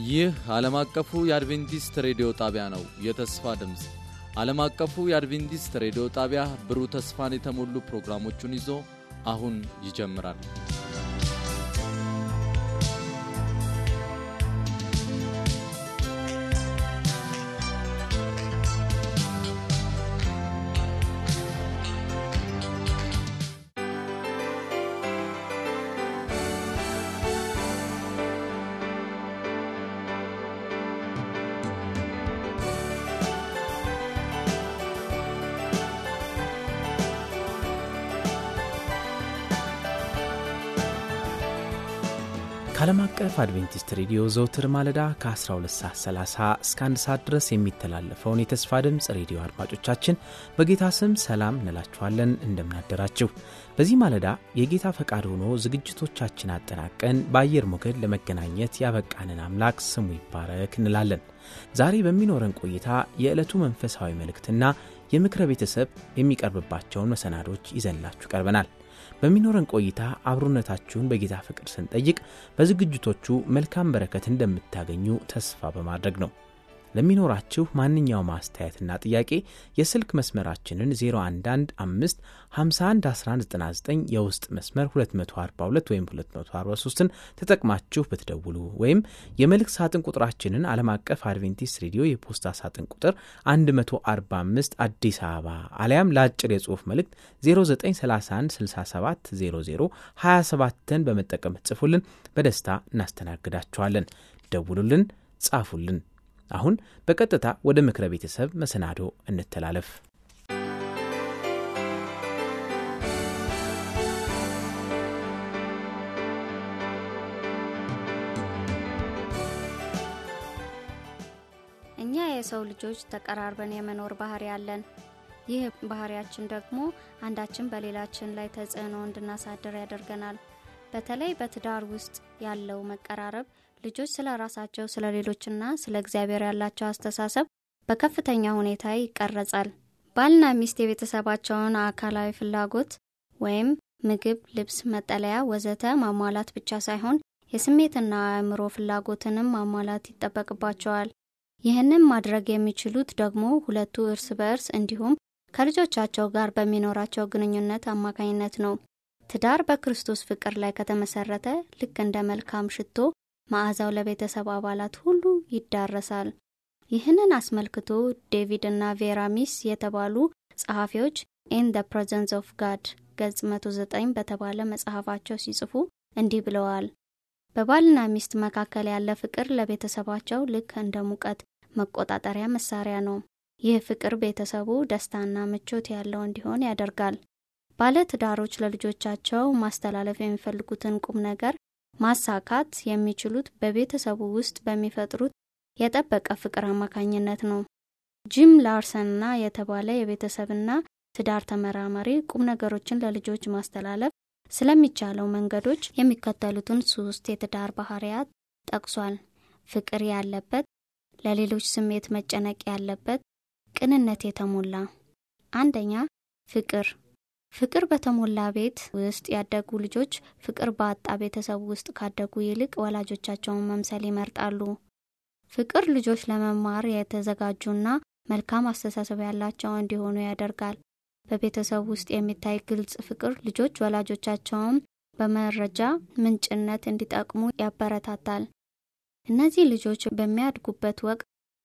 ይህ ዓለም አቀፉ የአድቬንቲስት ሬዲዮ ጣቢያ ነው። የተስፋ ድምፅ ዓለም አቀፉ የአድቬንቲስት ሬዲዮ ጣቢያ ብሩህ ተስፋን የተሞሉ ፕሮግራሞቹን ይዞ አሁን ይጀምራል። ከዓለም አቀፍ አድቬንቲስት ሬዲዮ ዘውትር ማለዳ ከ12 ሰዓት 30 እስከ 1 ሰዓት ድረስ የሚተላለፈውን የተስፋ ድምፅ ሬዲዮ አድማጮቻችን በጌታ ስም ሰላም እንላችኋለን። እንደምናደራችሁ። በዚህ ማለዳ የጌታ ፈቃድ ሆኖ ዝግጅቶቻችን አጠናቀን በአየር ሞገድ ለመገናኘት ያበቃንን አምላክ ስሙ ይባረክ እንላለን። ዛሬ በሚኖረን ቆይታ የዕለቱ መንፈሳዊ መልእክትና የምክረ ቤተሰብ የሚቀርብባቸውን መሰናዶች ይዘንላችሁ ቀርበናል። በሚኖረን ቆይታ አብሮነታችሁን በጌታ ፍቅር ስንጠይቅ በዝግጅቶቹ መልካም በረከት እንደምታገኙ ተስፋ በማድረግ ነው። ለሚኖራችሁ ማንኛውም አስተያየትና ጥያቄ የስልክ መስመራችንን 0115 511199 የውስጥ መስመር 242 ወይም 243ን ተጠቅማችሁ ብትደውሉ ወይም የመልእክት ሳጥን ቁጥራችንን ዓለም አቀፍ አድቬንቲስት ሬዲዮ የፖስታ ሳጥን ቁጥር 145 አዲስ አበባ አሊያም ለአጭር የጽሑፍ መልእክት 0931670027ን በመጠቀም ጽፉልን። በደስታ እናስተናግዳችኋለን። ደውሉልን፣ ጻፉልን። አሁን በቀጥታ ወደ ምክረ ቤተሰብ መሰናዶ እንተላለፍ። እኛ የሰው ልጆች ተቀራርበን የመኖር ባህሪ ያለን። ይህ ባህሪያችን ደግሞ አንዳችን በሌላችን ላይ ተጽዕኖ እንድናሳድር ያደርገናል። በተለይ በትዳር ውስጥ ያለው መቀራረብ ልጆች ስለ ራሳቸው፣ ስለ ሌሎችና ስለ እግዚአብሔር ያላቸው አስተሳሰብ በከፍተኛ ሁኔታ ይቀረጻል። ባልና ሚስት የቤተሰባቸውን አካላዊ ፍላጎት ወይም ምግብ፣ ልብስ፣ መጠለያ ወዘተ ማሟላት ብቻ ሳይሆን የስሜትና አእምሮ ፍላጎትንም ማሟላት ይጠበቅባቸዋል። ይህንም ማድረግ የሚችሉት ደግሞ ሁለቱ እርስ በእርስ እንዲሁም ከልጆቻቸው ጋር በሚኖራቸው ግንኙነት አማካኝነት ነው። ትዳር በክርስቶስ ፍቅር ላይ ከተመሰረተ ልክ እንደ መልካም ሽቶ መዓዛው ለቤተሰብ አባላት ሁሉ ይዳረሳል። ይህንን አስመልክቶ ዴቪድ እና ቬራ ሚስ የተባሉ ጸሐፊዎች ኢን ደ ፕሬዘንስ ኦፍ ጋድ ገጽ 109 በተባለ መጽሐፋቸው ሲጽፉ እንዲህ ብለዋል። በባልና ሚስት መካከል ያለ ፍቅር ለቤተሰባቸው ልክ እንደ ሙቀት መቆጣጠሪያ መሳሪያ ነው። ይህ ፍቅር ቤተሰቡ ደስታና ምቾት ያለው እንዲሆን ያደርጋል። ባለ ትዳሮች ለልጆቻቸው ማስተላለፍ የሚፈልጉትን ቁም ነገር ማሳካት የሚችሉት በቤተሰቡ ውስጥ በሚፈጥሩት የጠበቀ ፍቅር አማካኝነት ነው። ጂም ላርሰንና የተባለ የቤተሰብና ትዳር ተመራማሪ ቁም ነገሮችን ለልጆች ማስተላለፍ ስለሚቻለው መንገዶች የሚከተሉትን ሶስት የትዳር ባህሪያት ጠቅሷል። ፍቅር ያለበት፣ ለሌሎች ስሜት መጨነቅ ያለበት፣ ቅንነት የተሞላ። አንደኛ ፍቅር ፍቅር በተሞላ ቤት ውስጥ ያደጉ ልጆች ፍቅር ባጣ ቤተሰብ ውስጥ ካደጉ ይልቅ ወላጆቻቸውን መምሰል ይመርጣሉ። ፍቅር ልጆች ለመማር የተዘጋጁና መልካም አስተሳሰብ ያላቸው እንዲሆኑ ያደርጋል። በቤተሰብ ውስጥ የሚታይ ግልጽ ፍቅር ልጆች ወላጆቻቸውን በመረጃ ምንጭነት እንዲጠቅሙ ያበረታታል። እነዚህ ልጆች በሚያድጉበት ወቅት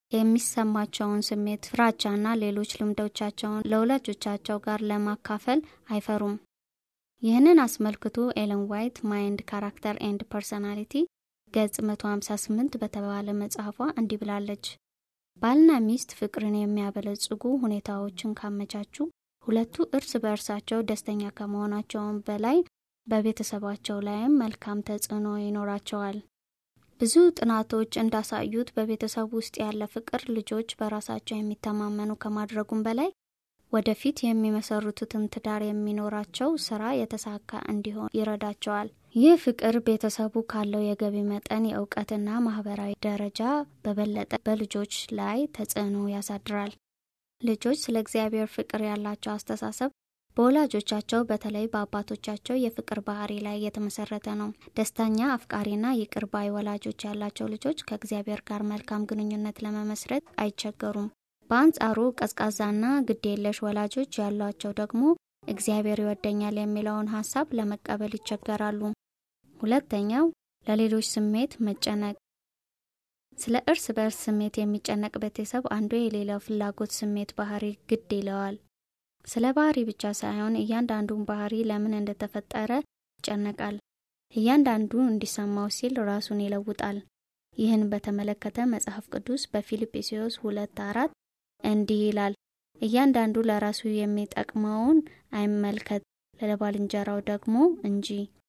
የሚሰማቸውን ስሜት፣ ፍራቻና ሌሎች ልምዶቻቸውን ለወላጆቻቸው ጋር ለማካፈል አይፈሩም። ይህንን አስመልክቶ ኤለን ዋይት ማይንድ ካራክተር ኤንድ ፐርሶናሊቲ ገጽ 158 በተባለ መጽሐፏ እንዲህ ብላለች። ባልና ሚስት ፍቅርን የሚያበለጽጉ ሁኔታዎችን ካመቻቹ ሁለቱ እርስ በእርሳቸው ደስተኛ ከመሆናቸውም በላይ በቤተሰባቸው ላይም መልካም ተጽዕኖ ይኖራቸዋል። ብዙ ጥናቶች እንዳሳዩት በቤተሰብ ውስጥ ያለ ፍቅር ልጆች በራሳቸው የሚተማመኑ ከማድረጉም በላይ ወደፊት የሚመሰርቱትን ትዳር የሚኖራቸው ስራ የተሳካ እንዲሆን ይረዳቸዋል። ይህ ፍቅር ቤተሰቡ ካለው የገቢ መጠን፣ የእውቀትና ማህበራዊ ደረጃ በበለጠ በልጆች ላይ ተጽዕኖ ያሳድራል። ልጆች ስለ እግዚአብሔር ፍቅር ያላቸው አስተሳሰብ በወላጆቻቸው በተለይ በአባቶቻቸው የፍቅር ባህሪ ላይ የተመሰረተ ነው። ደስተኛ፣ አፍቃሪና ይቅር ባይ ወላጆች ያላቸው ልጆች ከእግዚአብሔር ጋር መልካም ግንኙነት ለመመስረት አይቸገሩም። በአንጻሩ ቀዝቃዛና ግዴለሽ ወላጆች ያሏቸው ደግሞ እግዚአብሔር ይወደኛል የሚለውን ሀሳብ ለመቀበል ይቸገራሉ። ሁለተኛው ለሌሎች ስሜት መጨነቅ። ስለ እርስ በእርስ ስሜት የሚጨነቅ ቤተሰብ አንዱ የሌላው ፍላጎት ስሜት ባህሪ ግድ ይለዋል። ስለ ባህሪ ብቻ ሳይሆን እያንዳንዱን ባህሪ ለምን እንደተፈጠረ ይጨነቃል። እያንዳንዱ እንዲሰማው ሲል ራሱን ይለውጣል። ይህን በተመለከተ መጽሐፍ ቅዱስ በፊልጵስዩስ ሁለት አራት እንዲህ ይላል፣ እያንዳንዱ ለራሱ የሚጠቅመውን አይመልከት፣ ለባልንጀራው ደግሞ እንጂ።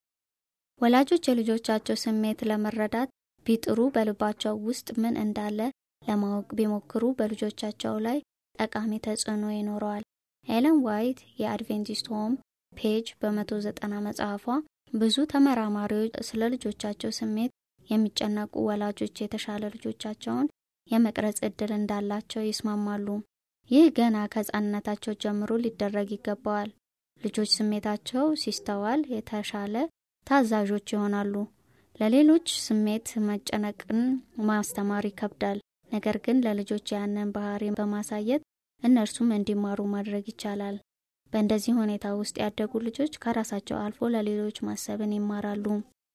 ወላጆች የልጆቻቸው ስሜት ለመረዳት ቢጥሩ በልባቸው ውስጥ ምን እንዳለ ለማወቅ ቢሞክሩ በልጆቻቸው ላይ ጠቃሚ ተጽዕኖ ይኖረዋል። ኤለን ዋይት የአድቬንቲስት ሆም ፔጅ በ190 መጽሐፏ ብዙ ተመራማሪዎች ስለ ልጆቻቸው ስሜት የሚጨነቁ ወላጆች የተሻለ ልጆቻቸውን የመቅረጽ እድል እንዳላቸው ይስማማሉ። ይህ ገና ከሕፃንነታቸው ጀምሮ ሊደረግ ይገባዋል። ልጆች ስሜታቸው ሲስተዋል የተሻለ ታዛዦች ይሆናሉ። ለሌሎች ስሜት መጨነቅን ማስተማር ይከብዳል። ነገር ግን ለልጆች ያንን ባህሪ በማሳየት እነርሱም እንዲማሩ ማድረግ ይቻላል። በእንደዚህ ሁኔታ ውስጥ ያደጉ ልጆች ከራሳቸው አልፎ ለሌሎች ማሰብን ይማራሉ።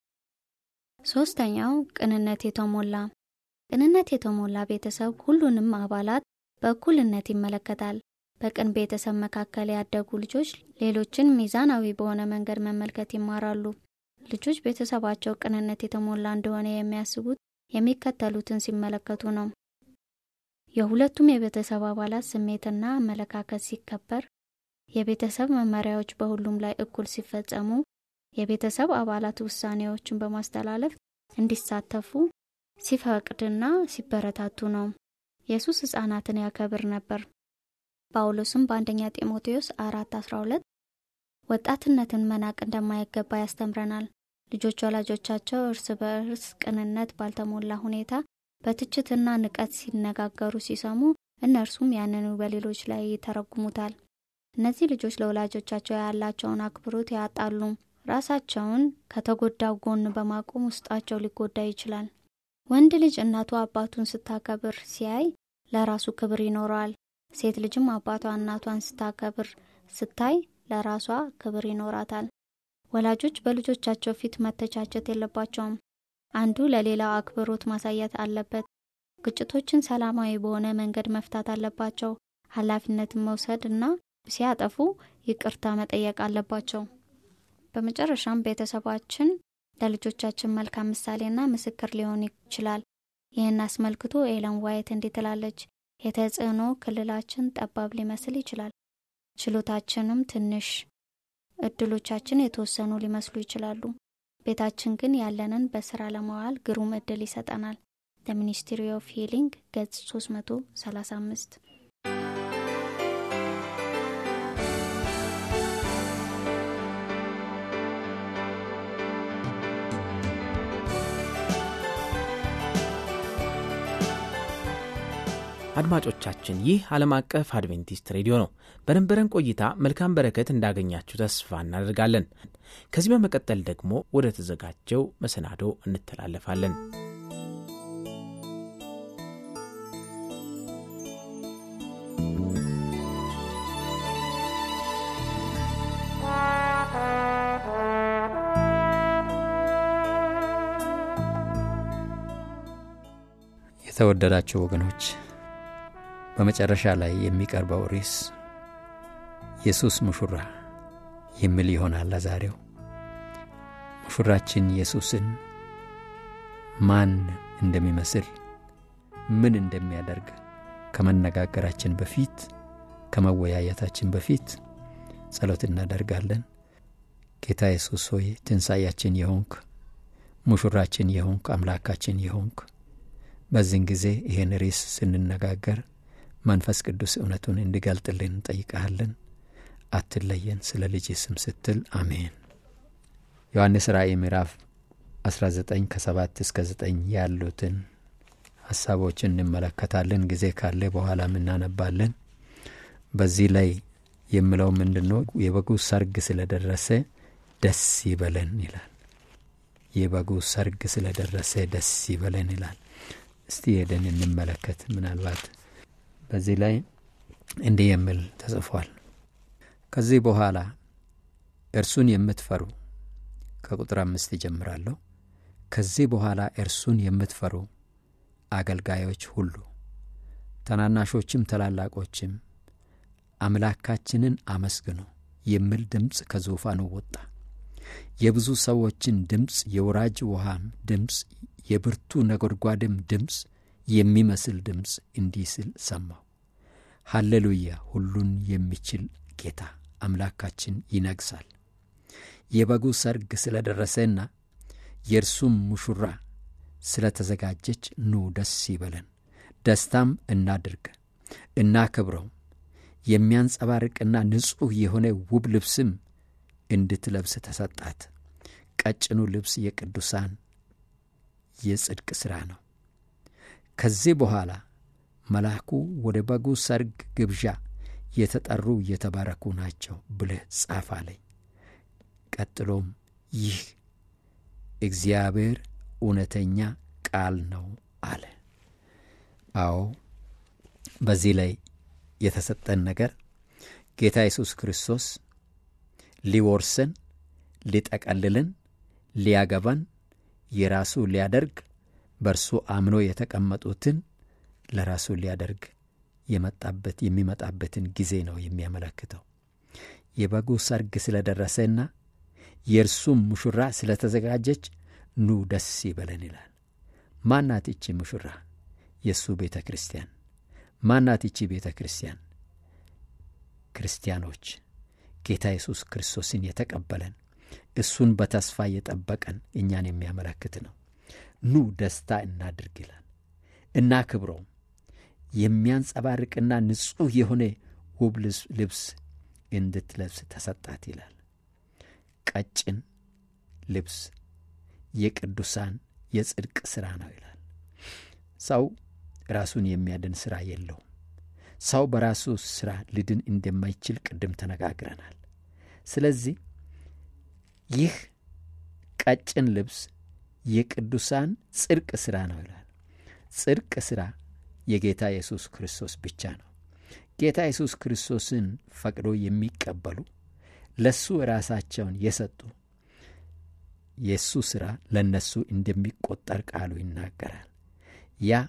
ሶስተኛው ቅንነት የተሞላ ቅንነት የተሞላ ቤተሰብ ሁሉንም አባላት በእኩልነት ይመለከታል። በቅን ቤተሰብ መካከል ያደጉ ልጆች ሌሎችን ሚዛናዊ በሆነ መንገድ መመልከት ይማራሉ። ልጆች ቤተሰባቸው ቅንነት የተሞላ እንደሆነ የሚያስቡት የሚከተሉትን ሲመለከቱ ነው። የሁለቱም የቤተሰብ አባላት ስሜትና አመለካከት ሲከበር፣ የቤተሰብ መመሪያዎች በሁሉም ላይ እኩል ሲፈጸሙ፣ የቤተሰብ አባላት ውሳኔዎችን በማስተላለፍ እንዲሳተፉ ሲፈቅድና ሲበረታቱ ነው። ኢየሱስ ሕፃናትን ያከብር ነበር። ጳውሎስም በአንደኛ ጢሞቴዎስ አራት አስራ ሁለት ወጣትነትን መናቅ እንደማይገባ ያስተምረናል። ልጆች ወላጆቻቸው እርስ በእርስ ቅንነት ባልተሞላ ሁኔታ በትችትና ንቀት ሲነጋገሩ ሲሰሙ እነርሱም ያንኑ በሌሎች ላይ ይተረጉሙታል። እነዚህ ልጆች ለወላጆቻቸው ያላቸውን አክብሮት ያጣሉ። ራሳቸውን ከተጎዳው ጎን በማቆም ውስጣቸው ሊጎዳ ይችላል። ወንድ ልጅ እናቱ አባቱን ስታከብር ሲያይ ለራሱ ክብር ይኖረዋል። ሴት ልጅም አባቷ እናቷን ስታከብር ስታይ ለራሷ ክብር ይኖራታል። ወላጆች በልጆቻቸው ፊት መተቻቸት የለባቸውም። አንዱ ለሌላው አክብሮት ማሳየት አለበት። ግጭቶችን ሰላማዊ በሆነ መንገድ መፍታት አለባቸው። ኃላፊነትን መውሰድ እና ሲያጠፉ ይቅርታ መጠየቅ አለባቸው። በመጨረሻም ቤተሰባችን ለልጆቻችን መልካም ምሳሌና ምስክር ሊሆን ይችላል። ይህን አስመልክቶ ኤለን ዋይት እንዲህ ትላለች። የተጽዕኖ ክልላችን ጠባብ ሊመስል ይችላል። ችሎታችንም ትንሽ፣ እድሎቻችን የተወሰኑ ሊመስሉ ይችላሉ። ቤታችን ግን ያለንን በስራ ለማዋል ግሩም እድል ይሰጠናል። ለሚኒስትሪ ኦፍ ሂሊንግ ገጽ 335 አድማጮቻችን ይህ ዓለም አቀፍ አድቬንቲስት ሬዲዮ ነው። በነበረን ቆይታ መልካም በረከት እንዳገኛችሁ ተስፋ እናደርጋለን። ከዚህ በመቀጠል ደግሞ ወደ ተዘጋጀው መሰናዶ እንተላለፋለን። የተወደዳቸው ወገኖች በመጨረሻ ላይ የሚቀርበው ርዕስ ኢየሱስ ሙሹራ የሚል ይሆናል። ለዛሬው ሙሹራችን ኢየሱስን ማን እንደሚመስል ምን እንደሚያደርግ ከመነጋገራችን በፊት ከመወያየታችን በፊት ጸሎት እናደርጋለን። ጌታ ኢየሱስ ሆይ ትንሣኤያችን የሆንክ ሙሹራችን የሆንክ አምላካችን የሆንክ በዚህን ጊዜ ይህን ርዕስ ስንነጋገር መንፈስ ቅዱስ እውነቱን እንዲገልጥልን እንጠይቀሃለን። አትለየን፣ ስለ ልጅ ስም ስትል አሜን። ዮሐንስ ራእይ ምዕራፍ 19 ከ7 እስከ 9 ያሉትን ሀሳቦችን እንመለከታለን። ጊዜ ካለ በኋላም እናነባለን። በዚህ ላይ የምለው ምንድን ነው? የበጉ ሰርግ ስለደረሰ ደስ ይበለን ይላል። የበጉ ሰርግ ስለደረሰ ደስ ይበለን ይላል። እስቲ ሄደን እንመለከት። ምናልባት በዚህ ላይ እንዲህ የሚል ተጽፏል። ከዚህ በኋላ እርሱን የምትፈሩ ከቁጥር አምስት ይጀምራለሁ። ከዚህ በኋላ እርሱን የምትፈሩ አገልጋዮች ሁሉ ታናናሾችም ታላላቆችም አምላካችንን አመስግኑ የሚል ድምፅ ከዙፋኑ ወጣ። የብዙ ሰዎችን ድምፅ፣ የወራጅ ውሃም ድምፅ፣ የብርቱ ነጎድጓድም ድምፅ የሚመስል ድምፅ እንዲህ ሲል ሰማሁ። ሃሌሉያ! ሁሉን የሚችል ጌታ አምላካችን ይነግሣል። የበጉ ሰርግ ስለ ደረሰና የእርሱም ሙሹራ ስለ ተዘጋጀች ኑ ደስ ይበለን፣ ደስታም እናድርግ፣ እናክብረው። የሚያንጸባርቅና ንጹሕ የሆነ ውብ ልብስም እንድትለብስ ተሰጣት። ቀጭኑ ልብስ የቅዱሳን የጽድቅ ሥራ ነው። ከዚህ በኋላ መልአኩ ወደ በጉ ሰርግ ግብዣ የተጠሩ የተባረኩ ናቸው ብለህ ጻፍ አለኝ። ቀጥሎም ይህ እግዚአብሔር እውነተኛ ቃል ነው አለ። አዎ በዚህ ላይ የተሰጠን ነገር ጌታ ኢየሱስ ክርስቶስ ሊወርሰን፣ ሊጠቀልልን፣ ሊያገባን፣ የራሱ ሊያደርግ በእርሱ አምኖ የተቀመጡትን ለራሱ ሊያደርግ የመጣበት የሚመጣበትን ጊዜ ነው የሚያመለክተው። የበጉ ሰርግ ስለደረሰና የእርሱም ሙሹራ ስለተዘጋጀች ኑ ደስ ይበለን ይላል። ማናት ይቺ ሙሹራ? የእሱ ቤተ ክርስቲያን። ማናት ይቺ ቤተ ክርስቲያን? ክርስቲያኖች ጌታ ኢየሱስ ክርስቶስን የተቀበለን እሱን በተስፋ የጠበቀን እኛን የሚያመለክት ነው። ኑ ደስታ እናድርግ ይላል። እናክብረውም። የሚያንጸባርቅና ንጹሕ የሆነ ውብ ልብስ እንድትለብስ ተሰጣት ይላል። ቀጭን ልብስ የቅዱሳን የጽድቅ ሥራ ነው ይላል። ሰው ራሱን የሚያድን ሥራ የለውም። ሰው በራሱ ሥራ ሊድን እንደማይችል ቅድም ተነጋግረናል። ስለዚህ ይህ ቀጭን ልብስ የቅዱሳን ጽድቅ ሥራ ነው ይላል። ጽድቅ ሥራ የጌታ ኢየሱስ ክርስቶስ ብቻ ነው። ጌታ ኢየሱስ ክርስቶስን ፈቅዶ የሚቀበሉ ለሱ ራሳቸውን የሰጡ የእሱ ሥራ ለእነሱ እንደሚቆጠር ቃሉ ይናገራል። ያ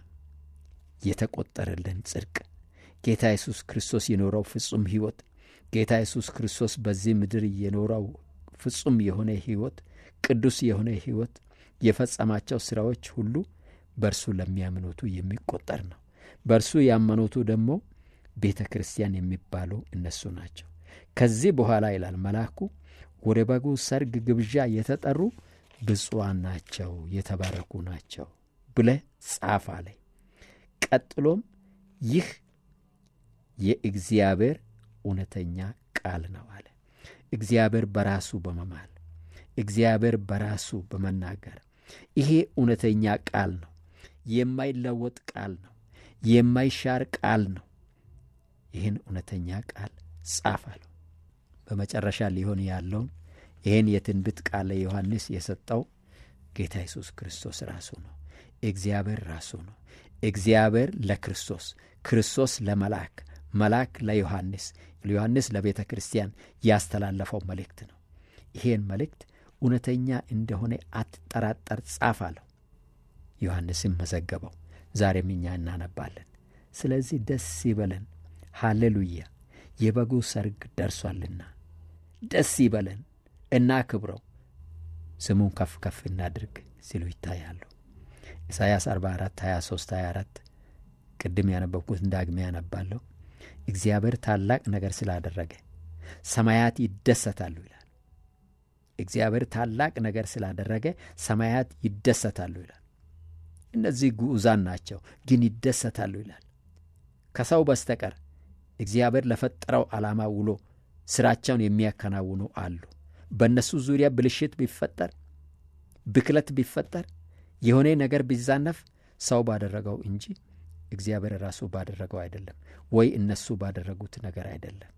የተቆጠረልን ጽድቅ ጌታ ኢየሱስ ክርስቶስ የኖረው ፍጹም ሕይወት ጌታ ኢየሱስ ክርስቶስ በዚህ ምድር የኖረው ፍጹም የሆነ ሕይወት ቅዱስ የሆነ ሕይወት የፈጸማቸው ሥራዎች ሁሉ በእርሱ ለሚያምኑቱ የሚቆጠር ነው። በእርሱ ያመኑቱ ደግሞ ቤተ ክርስቲያን የሚባሉ እነሱ ናቸው። ከዚህ በኋላ ይላል መልአኩ ወደ በጉ ሰርግ ግብዣ የተጠሩ ብፁዓን ናቸው፣ የተባረኩ ናቸው ብለህ ጻፍ አለ። ቀጥሎም ይህ የእግዚአብሔር እውነተኛ ቃል ነው አለ። እግዚአብሔር በራሱ በመማል እግዚአብሔር በራሱ በመናገር ይሄ እውነተኛ ቃል ነው፣ የማይለወጥ ቃል ነው፣ የማይሻር ቃል ነው። ይህን እውነተኛ ቃል ጻፍ አለው። በመጨረሻ ሊሆን ያለውን ይህን የትንቢት ቃል ለዮሐንስ የሰጠው ጌታ ኢየሱስ ክርስቶስ ራሱ ነው። እግዚአብሔር ራሱ ነው። እግዚአብሔር ለክርስቶስ፣ ክርስቶስ ለመልአክ፣ መልአክ ለዮሐንስ፣ ዮሐንስ ለቤተ ክርስቲያን ያስተላለፈው መልእክት ነው። ይሄን መልእክት እውነተኛ እንደሆነ አትጠራጠር፣ ጻፍ አለው። ዮሐንስም መዘገበው። ዛሬም እኛ እናነባለን። ስለዚህ ደስ ይበለን፣ ሃሌሉያ፣ የበጉ ሰርግ ደርሷልና ደስ ይበለን፣ እናክብረው፣ ስሙን ከፍ ከፍ እናድርግ ሲሉ ይታያሉ። ኢሳይያስ 44 23 24 ቅድም ያነበብኩትን ዳግሜ ያነባለሁ። እግዚአብሔር ታላቅ ነገር ስላደረገ ሰማያት ይደሰታሉ ይላል። እግዚአብሔር ታላቅ ነገር ስላደረገ ሰማያት ይደሰታሉ ይላል። እነዚህ ግዑዛን ናቸው፣ ግን ይደሰታሉ ይላል። ከሰው በስተቀር እግዚአብሔር ለፈጠረው ዓላማ ውሎ ሥራቸውን የሚያከናውኑ አሉ። በእነሱ ዙሪያ ብልሽት ቢፈጠር፣ ብክለት ቢፈጠር፣ የሆነ ነገር ቢዛነፍ ሰው ባደረገው እንጂ እግዚአብሔር ራሱ ባደረገው አይደለም፣ ወይ እነሱ ባደረጉት ነገር አይደለም።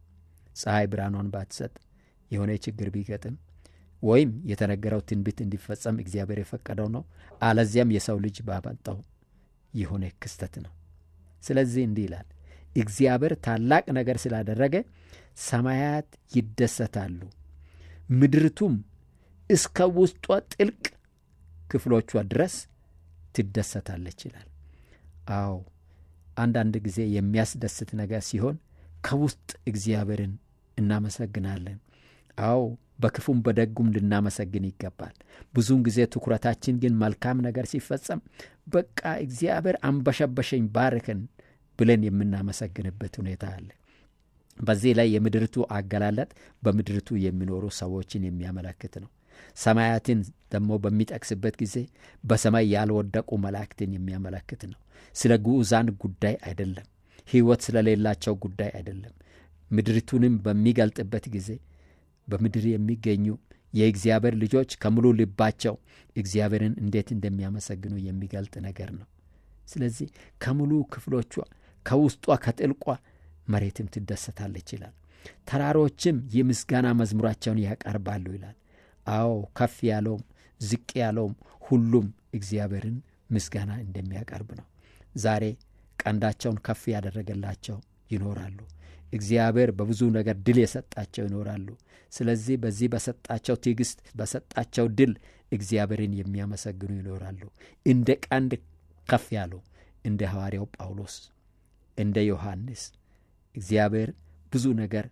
ፀሐይ ብርሃኗን ባትሰጥ የሆነ ችግር ቢገጥም ወይም የተነገረው ትንቢት እንዲፈጸም እግዚአብሔር የፈቀደው ነው። አለዚያም የሰው ልጅ ባመጣው የሆነ ክስተት ነው። ስለዚህ እንዲህ ይላል፣ እግዚአብሔር ታላቅ ነገር ስላደረገ ሰማያት ይደሰታሉ፣ ምድርቱም እስከ ውስጧ ጥልቅ ክፍሎቿ ድረስ ትደሰታለች ይላል። አዎ አንዳንድ ጊዜ የሚያስደስት ነገር ሲሆን ከውስጥ እግዚአብሔርን እናመሰግናለን። አዎ በክፉም በደጉም ልናመሰግን ይገባል። ብዙውን ጊዜ ትኩረታችን ግን መልካም ነገር ሲፈጸም በቃ እግዚአብሔር አንበሸበሸኝ ባርከን ብለን የምናመሰግንበት ሁኔታ አለ። በዚህ ላይ የምድርቱ አገላለጥ በምድርቱ የሚኖሩ ሰዎችን የሚያመለክት ነው። ሰማያትን ደግሞ በሚጠቅስበት ጊዜ በሰማይ ያልወደቁ መላእክትን የሚያመለክት ነው። ስለ ግዑዛን ጉዳይ አይደለም። ሕይወት ስለሌላቸው ጉዳይ አይደለም። ምድሪቱንም በሚገልጥበት ጊዜ በምድር የሚገኙ የእግዚአብሔር ልጆች ከሙሉ ልባቸው እግዚአብሔርን እንዴት እንደሚያመሰግኑ የሚገልጥ ነገር ነው። ስለዚህ ከሙሉ ክፍሎቿ ከውስጧ ከጥልቋ መሬትም ትደሰታለች ይላል። ተራሮችም የምስጋና መዝሙራቸውን ያቀርባሉ ይላል። አዎ ከፍ ያለውም ዝቅ ያለውም ሁሉም እግዚአብሔርን ምስጋና እንደሚያቀርብ ነው። ዛሬ ቀንዳቸውን ከፍ ያደረገላቸው ይኖራሉ። እግዚአብሔር በብዙ ነገር ድል የሰጣቸው ይኖራሉ። ስለዚህ በዚህ በሰጣቸው ትዕግስት፣ በሰጣቸው ድል እግዚአብሔርን የሚያመሰግኑ ይኖራሉ። እንደ ቀንድ ከፍ ያሉ እንደ ሐዋርያው ጳውሎስ፣ እንደ ዮሐንስ እግዚአብሔር ብዙ ነገር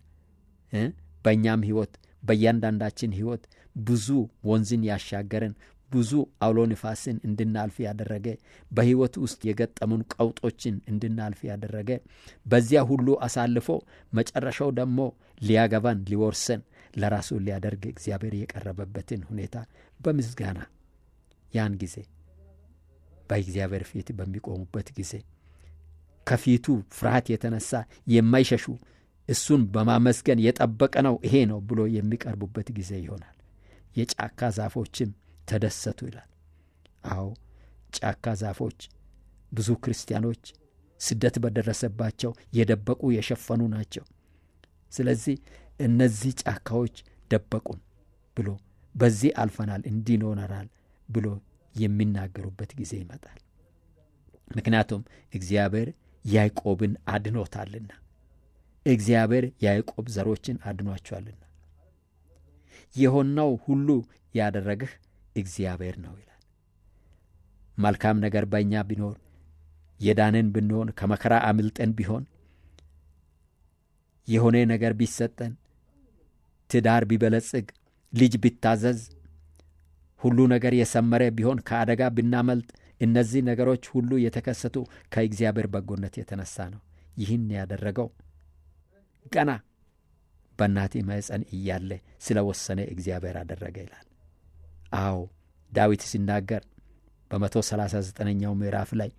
በእኛም ሕይወት በእያንዳንዳችን ሕይወት ብዙ ወንዝን ያሻገረን ብዙ አውሎ ንፋስን እንድናልፍ ያደረገ በሕይወት ውስጥ የገጠሙን ቀውጦችን እንድናልፍ ያደረገ በዚያ ሁሉ አሳልፎ መጨረሻው ደግሞ ሊያገባን ሊወርሰን ለራሱ ሊያደርግ እግዚአብሔር የቀረበበትን ሁኔታ በምስጋና ያን ጊዜ በእግዚአብሔር ፊት በሚቆሙበት ጊዜ ከፊቱ ፍርሃት የተነሳ የማይሸሹ እሱን በማመስገን የጠበቀ ነው ይሄ ነው ብሎ የሚቀርቡበት ጊዜ ይሆናል። የጫካ ዛፎችም ተደሰቱ ይላል። አዎ ጫካ ዛፎች ብዙ ክርስቲያኖች ስደት በደረሰባቸው የደበቁ የሸፈኑ ናቸው። ስለዚህ እነዚህ ጫካዎች ደበቁን ብሎ በዚህ አልፈናል እንዲኖረናል ብሎ የሚናገሩበት ጊዜ ይመጣል። ምክንያቱም እግዚአብሔር ያዕቆብን አድኖታልና፣ እግዚአብሔር ያዕቆብ ዘሮችን አድኗቸዋልና የሆነው ሁሉ ያደረግህ እግዚአብሔር ነው ይላል። መልካም ነገር በእኛ ቢኖር የዳንን ብንሆን ከመከራ አምልጠን ቢሆን የሆነ ነገር ቢሰጠን ትዳር ቢበለጽግ ልጅ ቢታዘዝ ሁሉ ነገር የሰመረ ቢሆን ከአደጋ ብናመልጥ እነዚህ ነገሮች ሁሉ የተከሰቱ ከእግዚአብሔር በጎነት የተነሳ ነው። ይህን ያደረገው ገና በእናቴ ማኅፀን እያለ ስለ ወሰነ እግዚአብሔር አደረገ ይላል። አዎ ዳዊት ሲናገር በመቶ ሰላሳ ዘጠነኛው ምዕራፍ ላይ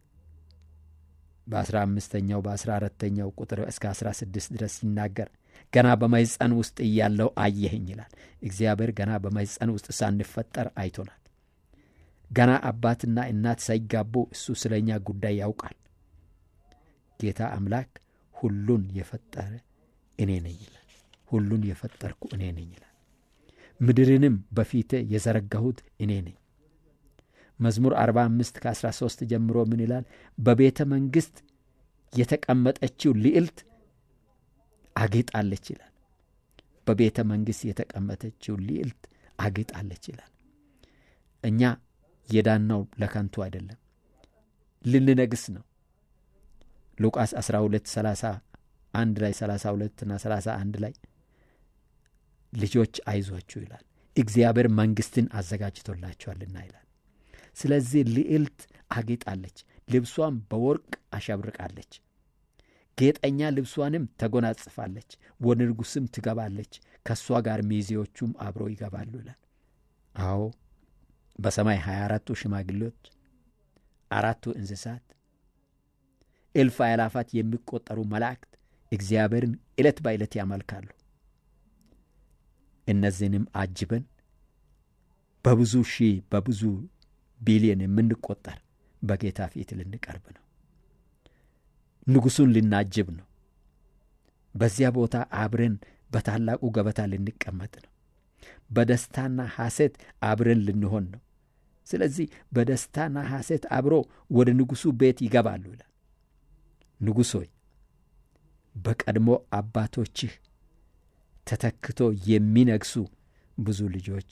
በአስራ አምስተኛው በአስራ አራተኛው ቁጥር እስከ አስራ ስድስት ድረስ ሲናገር ገና በማኅፀን ውስጥ እያለው አየኸኝ ይላል። እግዚአብሔር ገና በማኅፀን ውስጥ ሳንፈጠር አይቶናል። ገና አባትና እናት ሳይጋቡ እሱ ስለ እኛ ጉዳይ ያውቃል። ጌታ አምላክ ሁሉን የፈጠረ እኔ ነኝ ይላል። ሁሉን የፈጠርኩ እኔ ነኝ ይላል። ምድርንም በፊቴ የዘረጋሁት እኔ ነኝ። መዝሙር 45 ከ13 ጀምሮ ምን ይላል? በቤተ መንግሥት የተቀመጠችው ልዕልት አጌጣለች ይላል። በቤተ መንግሥት የተቀመጠችው ልዕልት አጌጣለች ይላል። እኛ የዳናው ለከንቱ አይደለም፣ ልንነግስ ነው። ሉቃስ 12 31 ላይ 32 እና 31 ላይ ልጆች አይዟችሁ ይላል፣ እግዚአብሔር መንግሥትን አዘጋጅቶላችኋልና ይላል። ስለዚህ ልዕልት አጌጣለች፣ ልብሷም በወርቅ አሸብርቃለች፣ ጌጠኛ ልብሷንም ተጎናጽፋለች፣ ወደ ንጉሥም ትገባለች፣ ከእሷ ጋር ሚዜዎቹም አብሮ ይገባሉ ይላል። አዎ በሰማይ ሀያ አራቱ ሽማግሌዎች፣ አራቱ እንስሳት፣ እልፍ አእላፋት የሚቆጠሩ መላእክት እግዚአብሔርን ዕለት በዕለት ያመልካሉ። እነዚህንም አጅበን በብዙ ሺህ በብዙ ቢሊዮን የምንቆጠር በጌታ ፊት ልንቀርብ ነው። ንጉሡን ልናጅብ ነው። በዚያ ቦታ አብረን በታላቁ ገበታ ልንቀመጥ ነው። በደስታና ሐሴት አብረን ልንሆን ነው። ስለዚህ በደስታና ሐሴት አብሮ ወደ ንጉሡ ቤት ይገባሉ ይላል። ንጉሥ ሆይ በቀድሞ አባቶችህ ተተክቶ የሚነግሱ ብዙ ልጆች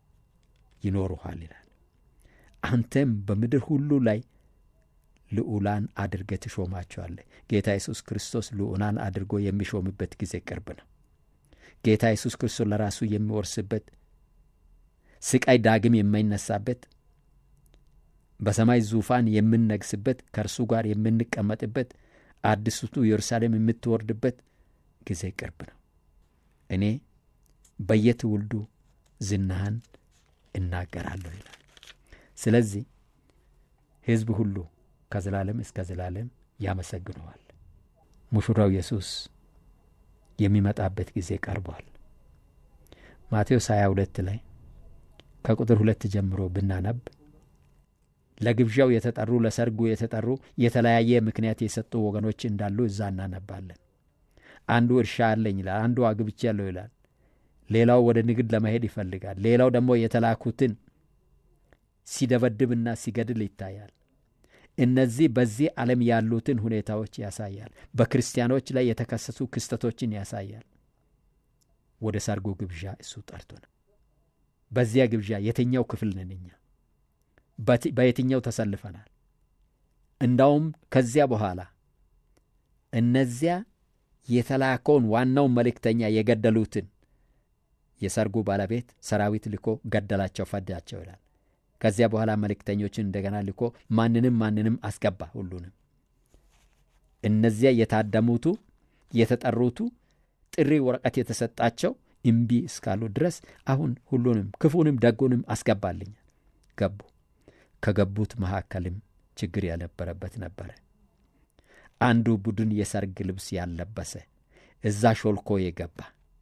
ይኖሩሃል ይላል። አንተም በምድር ሁሉ ላይ ልዑላን አድርገ ትሾማቸዋለህ። ጌታ ኢየሱስ ክርስቶስ ልዑላን አድርጎ የሚሾምበት ጊዜ ቅርብ ነው። ጌታ ኢየሱስ ክርስቶስ ለራሱ የሚወርስበት ስቃይ ዳግም የማይነሳበት በሰማይ ዙፋን የምንነግስበት ከእርሱ ጋር የምንቀመጥበት አዲስቱ ኢየሩሳሌም የምትወርድበት ጊዜ ቅርብ ነው። እኔ በየትውልዱ ዝናህን እናገራለሁ ይላል። ስለዚህ ሕዝብ ሁሉ ከዘላለም እስከ ዘላለም ያመሰግነዋል። ሙሽራው ኢየሱስ የሚመጣበት ጊዜ ቀርቧል። ማቴዎስ 22 ላይ ከቁጥር ሁለት ጀምሮ ብናነብ ለግብዣው የተጠሩ ለሰርጉ የተጠሩ የተለያየ ምክንያት የሰጡ ወገኖች እንዳሉ እዛ እናነባለን። አንዱ እርሻ አለኝ ይላል። አንዱ አግብቻለሁ ይላል። ሌላው ወደ ንግድ ለመሄድ ይፈልጋል። ሌላው ደግሞ የተላኩትን ሲደበድብና ሲገድል ይታያል። እነዚህ በዚህ ዓለም ያሉትን ሁኔታዎች ያሳያል። በክርስቲያኖች ላይ የተከሰቱ ክስተቶችን ያሳያል። ወደ ሰርጉ ግብዣ እሱ ጠርቶናል። በዚያ ግብዣ የትኛው ክፍል ነን እኛ? በየትኛው ተሰልፈናል? እንዳውም ከዚያ በኋላ እነዚያ የተላከውን ዋናውን መልእክተኛ የገደሉትን የሰርጉ ባለቤት ሰራዊት ልኮ ገደላቸው፣ ፈዳቸው ይላል። ከዚያ በኋላ መልእክተኞችን እንደገና ልኮ ማንንም ማንንም አስገባ። ሁሉንም እነዚያ የታደሙቱ የተጠሩቱ ጥሪ ወረቀት የተሰጣቸው እምቢ እስካሉ ድረስ አሁን ሁሉንም ክፉንም ደጉንም አስገባልኛል። ገቡ። ከገቡት መካከልም ችግር ያልነበረበት ነበረ። አንዱ ቡድን የሰርግ ልብስ ያልለበሰ እዛ ሾልኮ የገባ፣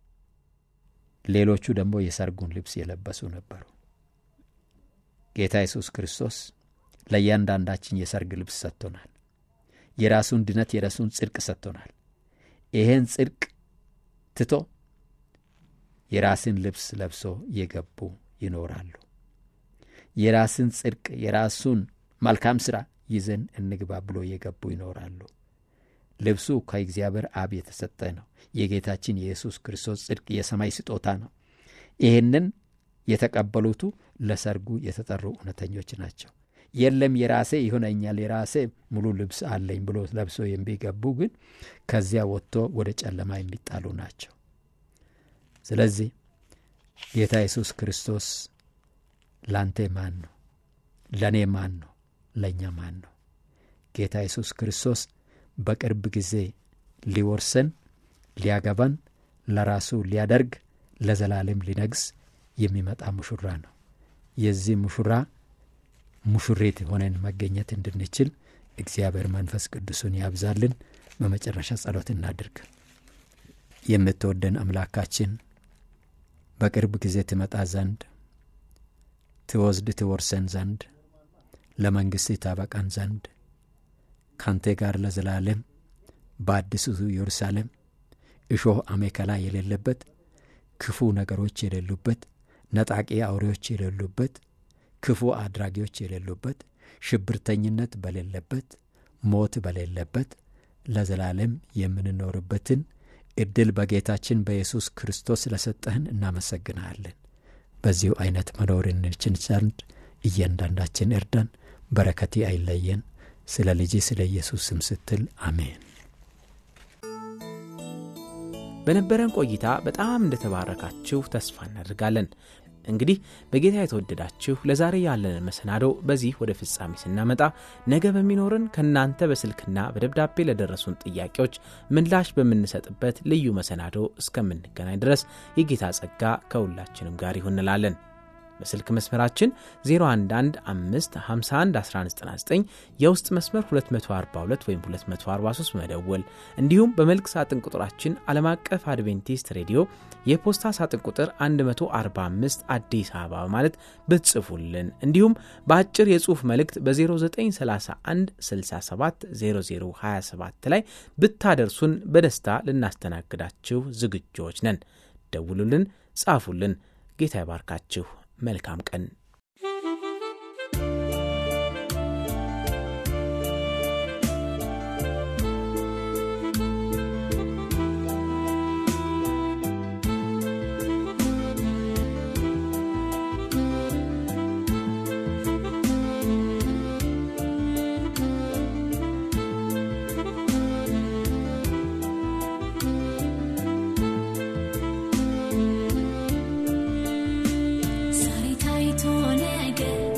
ሌሎቹ ደግሞ የሰርጉን ልብስ የለበሱ ነበሩ። ጌታ ኢየሱስ ክርስቶስ ለእያንዳንዳችን የሰርግ ልብስ ሰጥቶናል። የራሱን ድነት የራሱን ጽድቅ ሰጥቶናል። ይሄን ጽድቅ ትቶ የራስን ልብስ ለብሶ የገቡ ይኖራሉ። የራስን ጽድቅ የራሱን መልካም ሥራ ይዘን እንግባ ብሎ የገቡ ይኖራሉ። ልብሱ ከእግዚአብሔር አብ የተሰጠ ነው። የጌታችን የኢየሱስ ክርስቶስ ጽድቅ የሰማይ ስጦታ ነው። ይህንን የተቀበሉቱ ለሰርጉ የተጠሩ እውነተኞች ናቸው። የለም የራሴ ይሆነኛል የራሴ ሙሉ ልብስ አለኝ ብሎ ለብሶ የሚገቡ ግን ከዚያ ወጥቶ ወደ ጨለማ የሚጣሉ ናቸው። ስለዚህ ጌታ ኢየሱስ ክርስቶስ ላንተ ማን ነው? ለእኔ ማን ነው? ለእኛ ማን ነው? ጌታ ኢየሱስ ክርስቶስ በቅርብ ጊዜ ሊወርሰን ሊያገባን ለራሱ ሊያደርግ ለዘላለም ሊነግስ የሚመጣ ሙሹራ ነው። የዚህ ሙሹራ ሙሹሬት ሆነን መገኘት እንድንችል እግዚአብሔር መንፈስ ቅዱሱን ያብዛልን። በመጨረሻ ጸሎት እናድርግ። የምትወደን አምላካችን በቅርብ ጊዜ ትመጣ ዘንድ ትወስድ ትወርሰን ዘንድ ለመንግሥት ታበቃን ዘንድ ካንተ ጋር ለዘላለም በአዲሱ ኢየሩሳሌም እሾህ አሜከላ የሌለበት ክፉ ነገሮች የሌሉበት ነጣቂ አውሬዎች የሌሉበት ክፉ አድራጊዎች የሌሉበት ሽብርተኝነት በሌለበት ሞት በሌለበት ለዘላለም የምንኖርበትን እድል በጌታችን በኢየሱስ ክርስቶስ ስለሰጠህን እናመሰግንሃለን። በዚሁ አይነት መኖር እንችል ዘንድ እያንዳንዳችን እርዳን። በረከቴ አይለየን። ስለ ልጅ ስለ ኢየሱስ ስም ስትል አሜን። በነበረን ቆይታ በጣም እንደተባረካችሁ ተስፋ እናደርጋለን። እንግዲህ በጌታ የተወደዳችሁ ለዛሬ ያለንን መሰናዶ በዚህ ወደ ፍጻሜ ስናመጣ ነገ በሚኖርን ከእናንተ በስልክና በደብዳቤ ለደረሱን ጥያቄዎች ምላሽ በምንሰጥበት ልዩ መሰናዶ እስከምንገናኝ ድረስ የጌታ ጸጋ ከሁላችንም ጋር ይሁን እንላለን። በስልክ መስመራችን 0115511199 የውስጥ መስመር 242 ወይም 243 መደወል እንዲሁም በመልክ ሳጥን ቁጥራችን ዓለም አቀፍ አድቬንቲስት ሬዲዮ የፖስታ ሳጥን ቁጥር 145 አዲስ አበባ ማለት ብትጽፉልን እንዲሁም በአጭር የጽሑፍ መልእክት በ0931 67 0027 ላይ ብታደርሱን በደስታ ልናስተናግዳችሁ ዝግጆች ነን። ደውሉልን፣ ጻፉልን። ጌታ ይባርካችሁ። መልካም ቀን። ዛሬ ታይቶ ነገ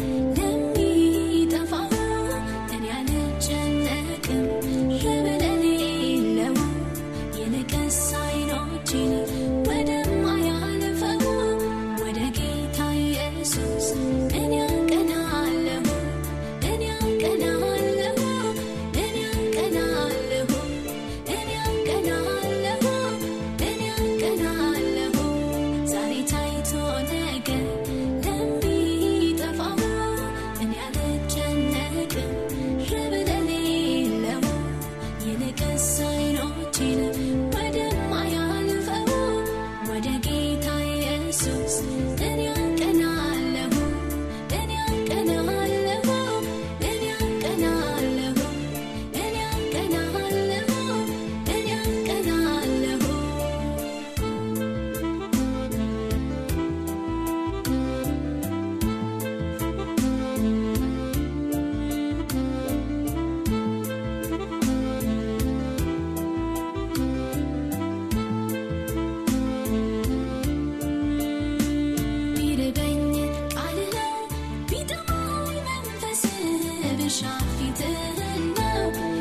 ለሚጠፋው እኔ አልጨነቅም ለበለሌለው የነቀስ አይኖቼን ወደማያልፈው ወደ ጌታ ኢየሱስ እኔ አቀናለሁ እኔ አቀናለሁ እኔ አቀናለሁ እኔ አቀናለሁ እኔ አቀናለሁ ዛሬ ታይቶ ነገ ለሚጠፋው እኔ አልጨነቅም ለበለሌለው የነቀስ አይኖቼን ወደማያልፈው ወደ ጌታ ኢየሱስ እኔ አቀናለሁ እኔ አቀናለሁ እኔ አቀናለሁ እኔ አቀናለሁ እኔ አቀናለሁ ቢርበኝ ቃልህ ነው ቢጠማኝ መንፈስህ ብሻ ፊትህን ነው